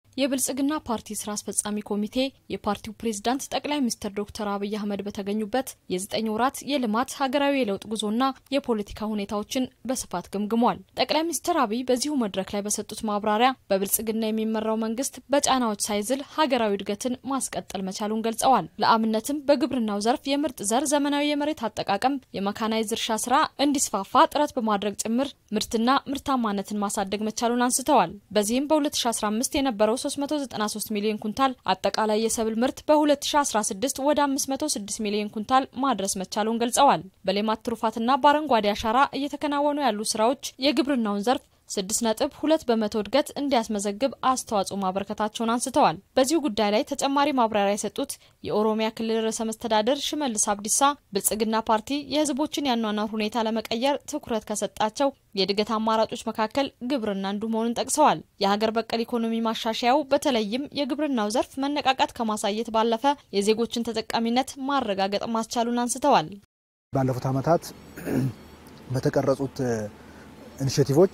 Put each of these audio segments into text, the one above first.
የብልጽግና ፓርቲ ስራ አስፈጻሚ ኮሚቴ የፓርቲው ፕሬዝዳንት ጠቅላይ ሚኒስትር ዶክተር አብይ አህመድ በተገኙበት የዘጠኝ ወራት የልማት ሀገራዊ የለውጥ ጉዞና የፖለቲካ ሁኔታዎችን በስፋት ገምግሟል። ጠቅላይ ሚኒስትር አብይ በዚሁ መድረክ ላይ በሰጡት ማብራሪያ በብልጽግና የሚመራው መንግስት በጫናዎች ሳይዝል ሀገራዊ እድገትን ማስቀጠል መቻሉን ገልጸዋል። ለአብነትም በግብርናው ዘርፍ የምርጥ ዘር፣ ዘመናዊ የመሬት አጠቃቀም፣ የመካናይዝ እርሻ ስራ እንዲስፋፋ ጥረት በማድረግ ጭምር ምርትና ምርታማነትን ማሳደግ መቻሉን አንስተዋል። በዚህም በ2015 የነበረው 393 ሚሊዮን ኩንታል አጠቃላይ የሰብል ምርት በ2016 ወደ 506 ሚሊዮን ኩንታል ማድረስ መቻሉን ገልጸዋል። በሌማት ትሩፋትና በአረንጓዴ አሻራ እየተከናወኑ ያሉ ስራዎች የግብርናውን ዘርፍ ስድስት ነጥብ ሁለት በመቶ እድገት እንዲያስመዘግብ አስተዋጽኦ ማበረከታቸውን አንስተዋል። በዚሁ ጉዳይ ላይ ተጨማሪ ማብራሪያ የሰጡት የኦሮሚያ ክልል ርዕሰ መስተዳደር ሽመልስ አብዲሳ ብልጽግና ፓርቲ የሕዝቦችን ያኗኗር ሁኔታ ለመቀየር ትኩረት ከሰጣቸው የእድገት አማራጮች መካከል ግብርና አንዱ መሆኑን ጠቅሰዋል። የሀገር በቀል ኢኮኖሚ ማሻሻያው በተለይም የግብርናው ዘርፍ መነቃቃት ከማሳየት ባለፈ የዜጎችን ተጠቃሚነት ማረጋገጥ ማስቻሉን አንስተዋል። ባለፉት ዓመታት በተቀረጹት ኢኒሼቲቮች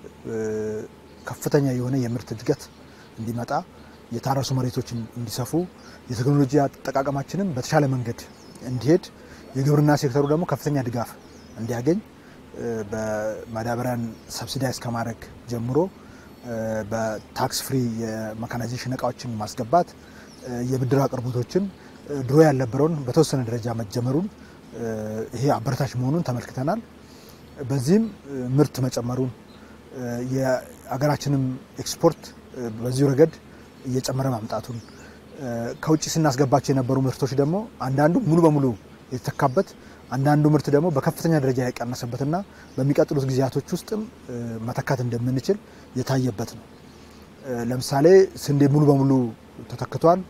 ከፍተኛ የሆነ የምርት እድገት እንዲመጣ የታረሱ መሬቶች እንዲሰፉ የቴክኖሎጂ አጠቃቀማችንም በተሻለ መንገድ እንዲሄድ የግብርና ሴክተሩ ደግሞ ከፍተኛ ድጋፍ እንዲያገኝ በማዳበሪያን ሰብሲዳይዝ ከማድረግ ጀምሮ በታክስ ፍሪ የመካናይዜሽን እቃዎችን ማስገባት የብድር አቅርቦቶችን ድሮ ያልነበረውን በተወሰነ ደረጃ መጀመሩን ይሄ አበረታች መሆኑን ተመልክተናል። በዚህም ምርት መጨመሩን የሀገራችንም ኤክስፖርት በዚሁ ረገድ እየጨመረ ማምጣቱን ከውጭ ስናስገባቸው የነበሩ ምርቶች ደግሞ አንዳንዱ ሙሉ በሙሉ የተተካበት አንዳንዱ ምርት ደግሞ በከፍተኛ ደረጃ የቀነሰበትና በሚቀጥሉት ጊዜያቶች ውስጥም መተካት እንደምንችል የታየበት ነው። ለምሳሌ ስንዴ ሙሉ በሙሉ ተተክቷል።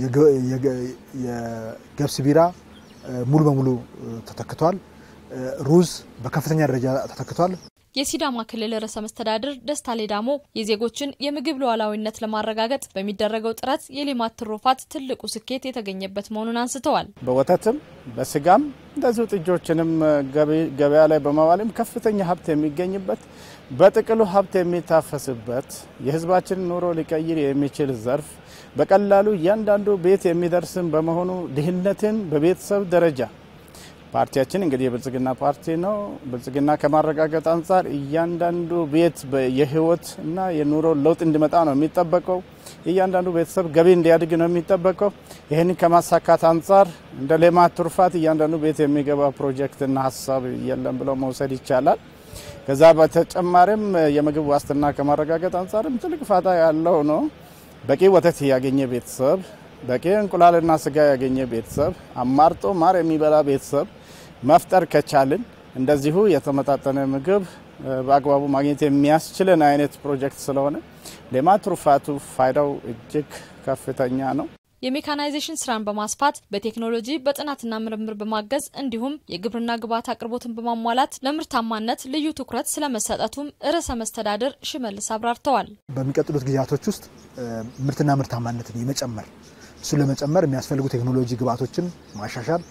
የገብስ ቢራ ሙሉ በሙሉ ተተክቷል። ሩዝ በከፍተኛ ደረጃ ተተክቷል። የሲዳማ ክልል ርዕሰ መስተዳድር ደስታ ሌዳሞ የዜጎችን የምግብ ሉዓላዊነት ለማረጋገጥ በሚደረገው ጥረት የሌማት ትሩፋት ትልቁ ስኬት የተገኘበት መሆኑን አንስተዋል። በወተትም በስጋም እንደዚሁ ጥጆችንም ገበያ ላይ በማዋልም ከፍተኛ ሀብት የሚገኝበት በጥቅሉ ሀብት የሚታፈስበት የሕዝባችንን ኑሮ ሊቀይር የሚችል ዘርፍ በቀላሉ እያንዳንዱ ቤት የሚደርስም በመሆኑ ድህነትን በቤተሰብ ደረጃ ፓርቲያችን እንግዲህ የብልጽግና ፓርቲ ነው። ብልጽግና ከማረጋገጥ አንጻር እያንዳንዱ ቤት የህይወት እና የኑሮ ለውጥ እንዲመጣ ነው የሚጠበቀው። እያንዳንዱ ቤተሰብ ገቢ እንዲያድግ ነው የሚጠበቀው። ይህንን ከማሳካት አንጻር እንደ ሌማት ትሩፋት እያንዳንዱ ቤት የሚገባ ፕሮጀክትና ሀሳብ የለም ብለው መውሰድ ይቻላል። ከዛ በተጨማሪም የምግብ ዋስትና ከማረጋገጥ አንጻርም ትልቅ ፋታ ያለው ነው። በቂ ወተት ያገኘ ቤተሰብ በቂ እንቁላልና ስጋ ያገኘ ቤተሰብ አማርጦ ማር የሚበላ ቤተሰብ መፍጠር ከቻልን እንደዚሁ የተመጣጠነ ምግብ በአግባቡ ማግኘት የሚያስችልን አይነት ፕሮጀክት ስለሆነ ሌማት ትሩፋቱ ፋይዳው እጅግ ከፍተኛ ነው። የሜካናይዜሽን ስራን በማስፋት በቴክኖሎጂ በጥናትና ምርምር በማገዝ እንዲሁም የግብርና ግብዓት አቅርቦትን በማሟላት ለምርታማነት ልዩ ትኩረት ስለመሰጠቱም ርዕሰ መስተዳድር ሽመልስ አብራርተዋል። በሚቀጥሉት ጊዜያቶች ውስጥ ምርትና ምርታማነትን የመጨመር እሱን ለመጨመር የሚያስፈልጉ ቴክኖሎጂ ግብዓቶችን ማሻሻል፣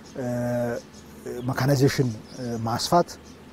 መካናይዜሽን ማስፋት፣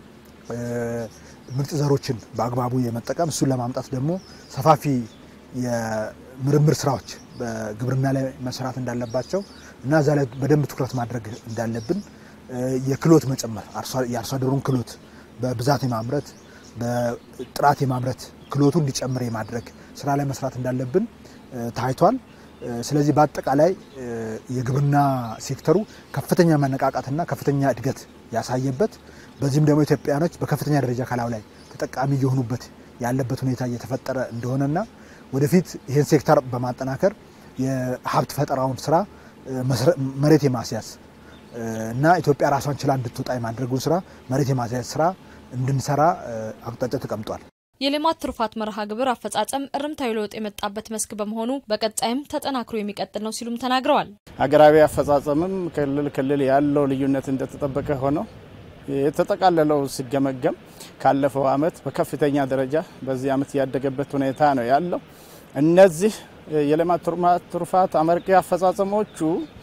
ምርጥ ዘሮችን በአግባቡ የመጠቀም እሱን ለማምጣት ደግሞ ሰፋፊ የምርምር ስራዎች በግብርና ላይ መስራት እንዳለባቸው እና እዛ ላይ በደንብ ትኩረት ማድረግ እንዳለብን የክሎት መጨመር የአርሶ አደሩን ክሎት በብዛት የማምረት በጥራት የማምረት ክሎቱ እንዲጨምር የማድረግ ስራ ላይ መስራት እንዳለብን ታይቷል። ስለዚህ በአጠቃላይ የግብርና ሴክተሩ ከፍተኛ መነቃቃትና ከፍተኛ እድገት ያሳየበት በዚህም ደግሞ ኢትዮጵያውያኖች በከፍተኛ ደረጃ ከላዩ ላይ ተጠቃሚ እየሆኑበት ያለበት ሁኔታ እየተፈጠረ እንደሆነና ወደፊት ይህን ሴክተር በማጠናከር የሀብት ፈጠራውን ስራ መሬት የማስያዝ እና ኢትዮጵያ ራሷን ችላ እንድትወጣ የማድረጉን ስራ መሬት የማስያዝ ስራ እንድንሰራ አቅጣጫ ተቀምጧል። የሌማት ትሩፋት መርሃ ግብር አፈጻጸም እርምታዊ ለውጥ የመጣበት መስክ በመሆኑ በቀጣይም ተጠናክሮ የሚቀጥል ነው ሲሉም ተናግረዋል። ሀገራዊ አፈጻጸምም ክልል ክልል ያለው ልዩነት እንደተጠበቀ ሆነው የተጠቃለለው ሲገመገም ካለፈው ዓመት በከፍተኛ ደረጃ በዚህ ዓመት ያደገበት ሁኔታ ነው ያለው። እነዚህ የሌማት ትሩፋት አመርቂ አፈጻጸሞቹ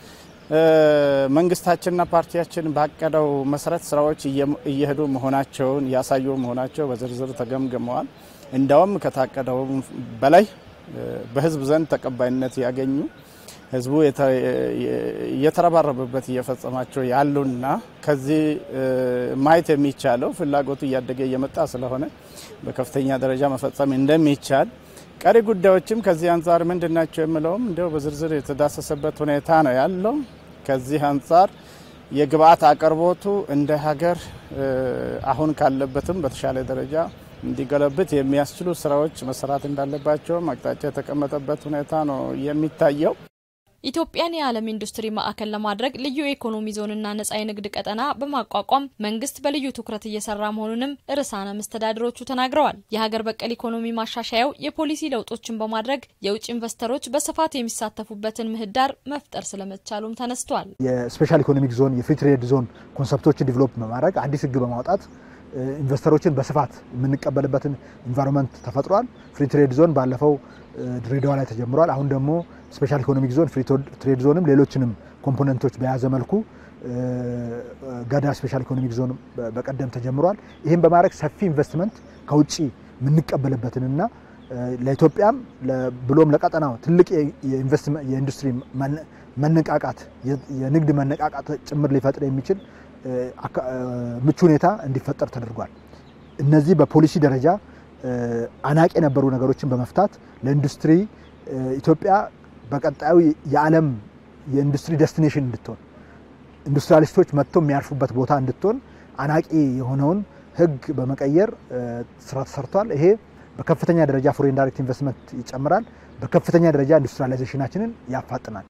መንግስታችንና ፓርቲያችን ባቀደው መሰረት ስራዎች እየሄዱ መሆናቸውን ያሳዩ መሆናቸው በዝርዝር ተገምግመዋል። እንዳውም ከታቀደው በላይ በህዝብ ዘንድ ተቀባይነት ያገኙ ህዝቡ እየተረባረበበት እየፈጸማቸው ያሉና ከዚህ ማየት የሚቻለው ፍላጎቱ እያደገ እየመጣ ስለሆነ በከፍተኛ ደረጃ መፈጸም እንደሚቻል ቀሪ ጉዳዮችም ከዚህ አንጻር ምንድን ናቸው የምለውም እንዲያው በዝርዝር የተዳሰሰበት ሁኔታ ነው ያለው። ከዚህ አንጻር የግብአት አቅርቦቱ እንደ ሀገር አሁን ካለበትም በተሻለ ደረጃ እንዲገለብት የሚያስችሉ ስራዎች መሰራት እንዳለባቸውም አቅጣጫ የተቀመጠበት ሁኔታ ነው የሚታየው። ኢትዮጵያን የዓለም ኢንዱስትሪ ማዕከል ለማድረግ ልዩ የኢኮኖሚ ዞንና ነጻ የንግድ ቀጠና በማቋቋም መንግስት በልዩ ትኩረት እየሰራ መሆኑንም ርዕሳነ መስተዳድሮቹ ተናግረዋል። የሀገር በቀል ኢኮኖሚ ማሻሻያው የፖሊሲ ለውጦችን በማድረግ የውጭ ኢንቨስተሮች በስፋት የሚሳተፉበትን ምህዳር መፍጠር ስለመቻሉም ተነስቷል። የስፔሻል ኢኮኖሚክ ዞን፣ የፍሪ ትሬድ ዞን ኮንሰፕቶችን ዲቨሎፕ በማድረግ አዲስ ህግ በማውጣት ኢንቨስተሮችን በስፋት የምንቀበልበትን ኢንቫይሮንመንት ተፈጥሯል። ፍሪ ትሬድ ዞን ባለፈው ድሬዳዋ ላይ ተጀምሯል። አሁን ደግሞ ስፔሻል ኢኮኖሚክ ዞን ፍሪ ትሬድ ዞንም ሌሎችንም ኮምፖነንቶች በያዘ መልኩ ገዳ ስፔሻል ኢኮኖሚክ ዞን በቀደም ተጀምሯል። ይህም በማድረግ ሰፊ ኢንቨስትመንት ከውጭ የምንቀበልበትንና ለኢትዮጵያም ብሎም ለቀጠናው ትልቅ የኢንዱስትሪ መነቃቃት የንግድ መነቃቃት ጭምር ሊፈጥር የሚችል ምቹ ሁኔታ እንዲፈጠር ተደርጓል። እነዚህ በፖሊሲ ደረጃ አናቂ የነበሩ ነገሮችን በመፍታት ለኢንዱስትሪ ኢትዮጵያ በቀጣዩ የዓለም የኢንዱስትሪ ደስቲኔሽን እንድትሆን ኢንዱስትሪያሊስቶች መጥተው የሚያርፉበት ቦታ እንድትሆን አናቂ የሆነውን ሕግ በመቀየር ስራ ተሰርቷል። ይሄ በከፍተኛ ደረጃ ፎሬን ዳይሬክት ኢንቨስትመንት ይጨምራል። በከፍተኛ ደረጃ ኢንዱስትሪያላይዜሽናችንን ያፋጥናል።